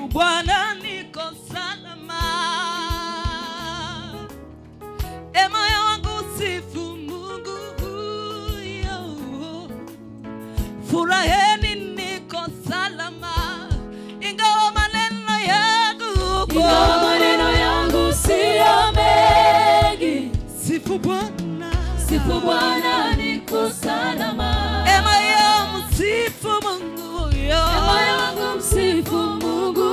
Bwana niko salama. E moyo wangu sifu Mungu huyo. Furaheni niko salama. Ingawa maneno yangu Ingawa maneno yangu siyo mengi, sifu Bwana. sifu Bwana niko salama. E moyo msifu Mungu huyo. Moyo wangu msifu Mungu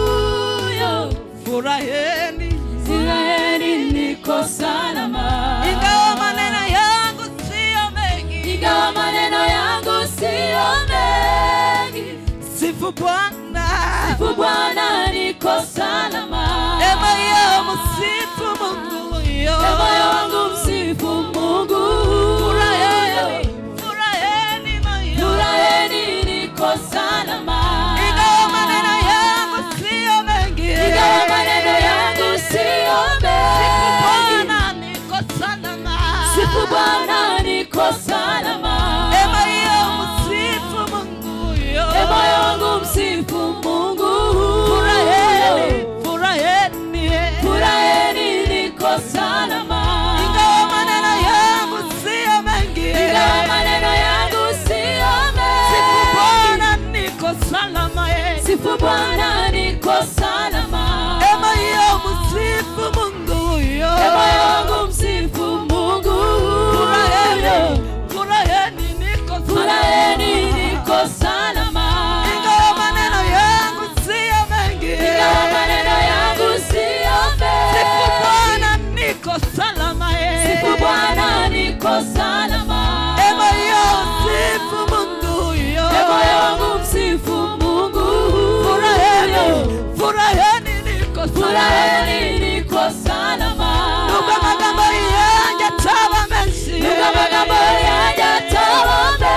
huyo. Furaheni Israeli niko salama. ingawa maneno yangu siyo mengi. Ingawa maneno yangu siyo mengi, Sifu Bwana. sifu Bwana niko salama. E moyo msifu Mungu huyo. E moyo wangu msifu Mungu Furaheni, huyo. furaheni moyo. Furaheni niko salama. Ingawa maneno yangu siyo mengi. Ingawa maneno yangu siyo Sifu mengi, Bwana niko salama. sifu Bwana niko salama. E moyo msifu Mungu huyo. E moyo wangu msifu Mungu Furaheni, huyo. furaheni. Furaheni niko salama. Ingawa maneno yangu siyo mengi. Ingawa maneno yangu siyo Sifu mengi, Bwana niko salama. eh. sifu Bwana niko salama. E moyo msifu Mungu huyo. E moyo wangu msifu Mungu Furaheni, huyo. furaheni niko salama. Furaheni niko salama. Ingawa maneno yangu siyo mengi. Ingawa maneno yangu siyo Sifu mengi, Bwana niko salama. eh. sifu Bwana niko salama. E moyo msifu Mungu huyo. E moyo wangu msifu Mungu Furaheni, huyo. furaheni niko salama. Furaheni niko salama. Nubwo amagambo yanjye ataba menshi. Nubwo amagambo yanjye ataba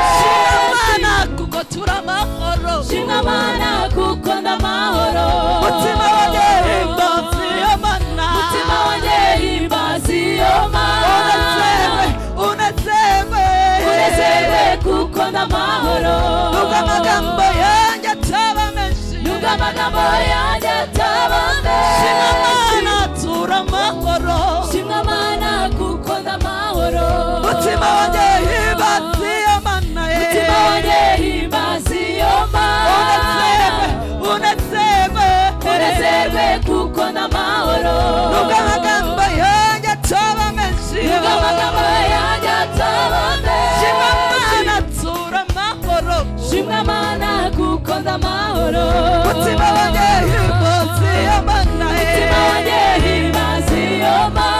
Shimwa menshi, Mana kuko turi amahoro. shimwa Mana kuko ndamahoro. Mutima wanjye himbaza iyo Mana. Mutima wanjye himbaza iyo Unezerwe, Mana. unezerwe. Unezerwe kuko ndamahoro. Nubwo amagambo yanjye ataba menshi. Nubwo amagambo yanjye ataba Shimwa menshi, Mana tura amahoro. shimwa Mana kuko ndamahoro. Mutima wanjye himbaza iyo Mana. Mutima wanjye himbaza iyo Unezerwe, Mana. unezerwe. Unezerwe kuko ndamahoro. Nubwo amagambo yanjye ataba menshi. Nubwo amagambo yanjye ataba Shimwa Mana menshi, tura amahoro. shimwa Mana kuko ndamahoro. Mutima wanjye himbaza iyo Mana. Mutima wanjye himbaza iyo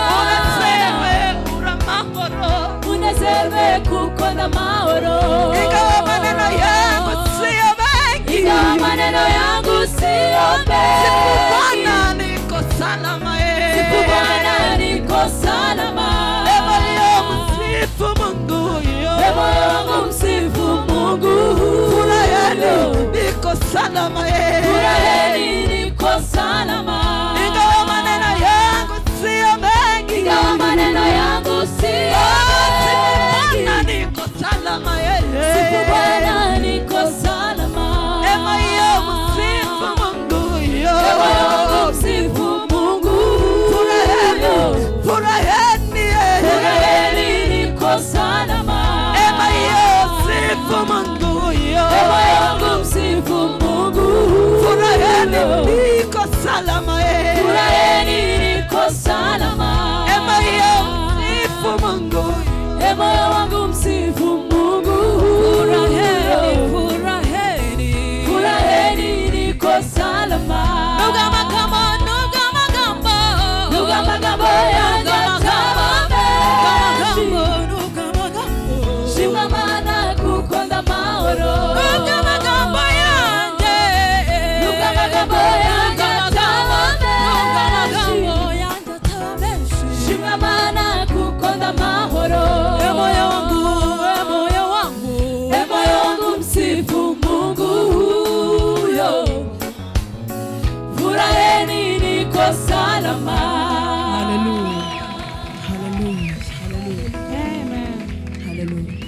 Unezerwe, Mana. ura amahoro. Unezerwe kuko ndamahoro. Ingawa maneno yangu siyo mengi. Ingawa maneno yangu siyo Sifu Bwana mengi, niko salama eh. sifu Bwana niko salama. E moyo msifu Mungu huyo. E moyo wangu msifu Mungu Furaheni, huyo. niko salama eh. Furaheni niko salama. Ingawa maneno yangu siyo mengi. Ingawa maneno yangu siyo Oh, sifu Bwana mengi, niko salama eh. sifu Bwana niko salama. E moyo msifu Mungu huyo. E moyo wangu msifu Mungu Furaheni, huyo. furaheni eh. Furaheni niko salama. E moyo msifu Mungu huyo. E moyo wangu msifu Mungu Furaheni, huyo. niko salama eh. Furaheni niko salama. E moyo msifu Mungu huyo. E moyo wangu msifu Mungu Furaheni, huyo. furaheni. Furaheni niko salama. Nubwo amagambo, nubwo amagambo. Nubwo amagambo yanjye ataba menshi, Nubwo amagambo. shimwa Mana kuko ndamahoro. Nubwo amagambo yanjye. Nubwo amagambo yanjye ataba Nubwo menshi, amagambo yanjye ataba menshi. shimwa Mana kuko ndamahoro. E moyo wangu, e moyo wangu. E moyo wangu msifu Mungu huyo. Furaheni niko salama. Hallelujah. Hallelujah. Hallelujah. Amen. Hallelujah.